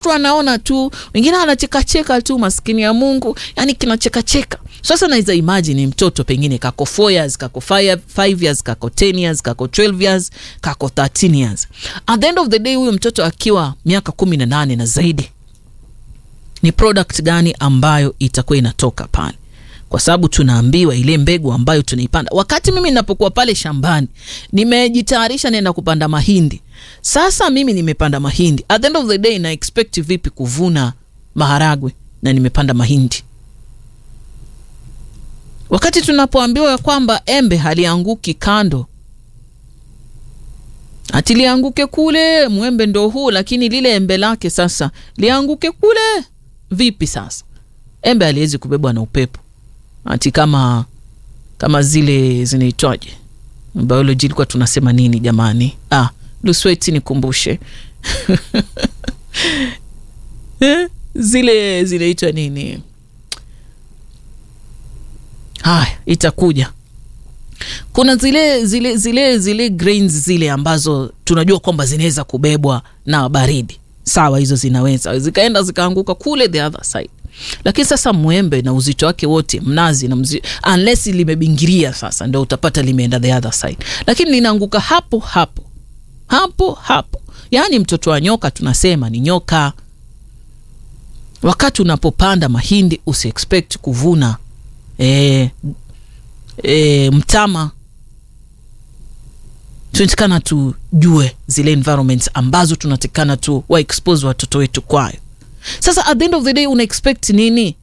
mtu anaona tu, wengine anachekacheka tu, maskini ya Mungu, yani kinachekacheka. Sasa naweza imagine mtoto pengine kako 4 years, kako 5 years, kako 10 years, kako 12 years, kako 13 years. At the end of the day, huyu mtoto akiwa miaka kumi na nane na zaidi, ni product gani ambayo itakuwa inatoka pale? Kwa sababu tunaambiwa ile mbegu ambayo tunaipanda. Wakati mimi ninapokuwa pale shambani, nimejitayarisha naenda kupanda mahindi. Sasa mimi nimepanda mahindi, at the end of the day na expect vipi kuvuna maharagwe na nimepanda mahindi? Wakati tunapoambiwa kwamba embe halianguki kando, ati lianguke kule, mwembe ndo huu, lakini lile embe lake sasa lianguke kule, vipi sasa? Embe haliwezi kubebwa na upepo, ati kama kama zile zinaitwaje, biology ilikuwa tunasema nini jamani? Ah, Lusweti nikumbushe zile zinaitwa nini? Haya, itakuja. Kuna zile zile zile zile grains zile ambazo tunajua kwamba zinaweza kubebwa na baridi, sawa, hizo zinaweza zikaenda zikaanguka kule the other side, lakini sasa mwembe na uzito wake wote, mnazi na mzi, unless limebingiria, sasa ndio utapata limeenda the other side, lakini linaanguka hapo hapo hapo hapo. Yaani mtoto wa nyoka tunasema ni nyoka. Wakati unapopanda mahindi usi expect kuvuna E, e, mtama. Tunatakana tujue zile environments ambazo tunatakana tu wa expose watoto wetu kwayo. Sasa at the end of the day una expect nini?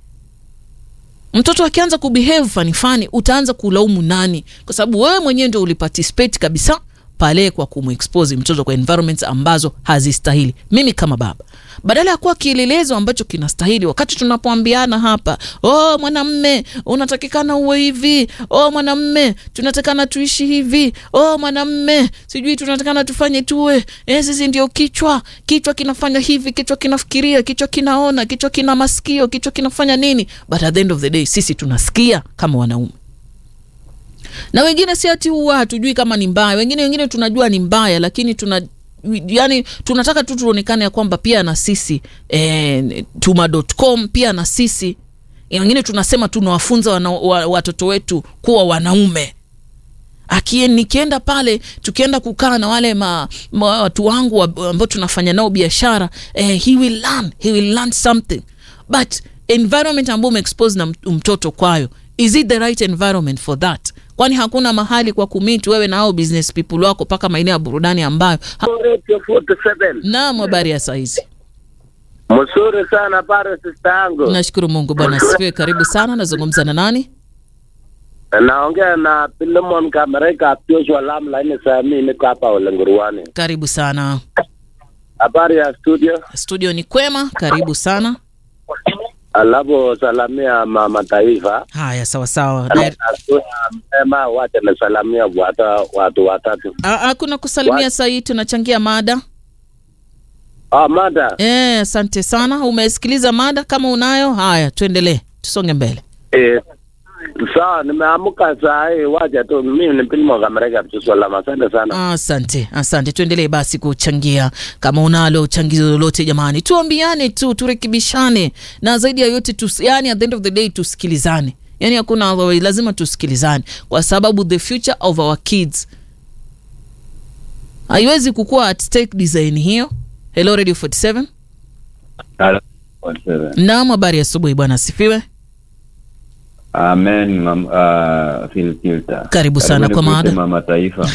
Mtoto akianza kubehave fani fani, utaanza kulaumu nani? Kwa sababu wewe mwenyewe ndio uliparticipate kabisa pale kwa kumexpose mtoto kwa environments ambazo hazistahili. Mimi kama baba, badala ya kuwa kielelezo ambacho kinastahili, wakati tunapoambiana hapa, oh, mwanamme unatakikana uwe hivi, oh, mwanamme tunatakana tuishi hivi, oh, mwanamme sijui tunatakana tufanye tuwe eh, sisi ndio kichwa, kichwa kinafanya hivi, kichwa kinafikiria, kichwa kinaona, kichwa kina masikio, kichwa kinafanya nini, but at the end of the day sisi tunasikia kama wanaume na wengine si ati huwa hatujui kama ni mbaya, wengine wengine tunajua ni mbaya, lakini tuna yani tunataka tu tuonekane ya kwamba pia na sisi e, tuma.com pia na sisi wengine tunasema tunawafunza wa, watoto wetu kuwa wanaume. Akie, nikienda pale tukienda kukaa na wale ma, ma, watu wangu ambao tunafanya nao biashara eh, he will learn, he will learn something but environment ambao umeexpose na mtoto kwayo, is it the right environment for that? Kwani hakuna mahali kwa kumiti wewe na hao business people wako mpaka maeneo ya burudani ambayo ha... Naam, habari ya saizi? Mzuri sana pale sister yangu. Nashukuru Mungu bwana sifiwe. Karibu sana, nazungumza na nani? Naongea na Pilemon Kamereka Joshua Lam laini sami niko hapa Olenguruani. Karibu sana. Habari ya studio? Studio ni kwema, karibu sana. Alafu salamia mama taifa. Haya, sawa sawa. Mema wacha nasalamia watu watu watatu. Hakuna kusalimia saa hii, tunachangia mada. Ah, mada. Eh, asante sana. Umesikiliza mada? Kama unayo, haya tuendelee, tusonge mbele. Eh, sawa, nimeamka saa hii, wacha tu mimi ni Pilmo Kamereka Joshua asante sana. Asante, asante. Tuendelee basi kuchangia. Kama unalo changizo lolote, jamani, tuambiane tu, turekebishane, na zaidi ya yote tu, yani at the end of the day tusikilizane. Yani hakuna otherwise, lazima tusikilizane kwa sababu the future of our kids haiwezi kukuwa at stake design hiyo. Hello Radio 47. Hello. Naam, habari asubuhi bwana, asifiwe. Amen, mam, uh, Phil Kilter. Karibu sana kwa mada. Mama Taifa.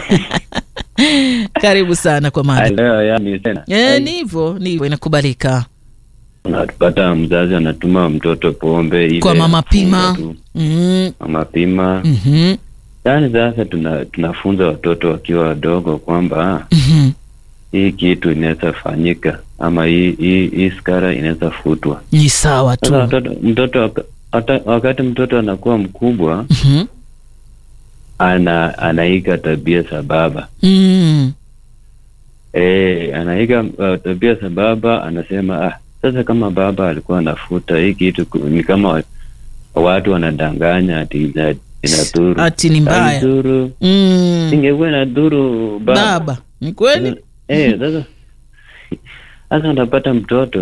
Karibu sana kwa mada. Leo yani tena. Eh, ni hivyo, ni hivyo inakubaliika. Unapata mzazi anatuma mtoto pombe ile Kwa mama pima. tu. Mm. Mama pima. Mhm. Yaani sasa tuna, tunafunza watoto wakiwa wadogo kwamba Mhm. hii kitu inaweza fanyika ama hii hii, hii skara inaweza futwa. Ni sawa Sasa tu. mtoto, mtoto waka- hata, wakati mtoto anakuwa mkubwa Mhm. ana anaiga tabia za baba Mm. Eh, anaiga uh, tabia za baba, anasema ah, sasa kama baba alikuwa anafuta hii kitu ku- ni kama wa- watu wanadanganya ati ina- inadhuru. Ati ni mbaya. Haidhuru. Mm. Ingekuwa inadhuru baba. Baba, ni kweli? Eh, sasa Sasa unapata mtoto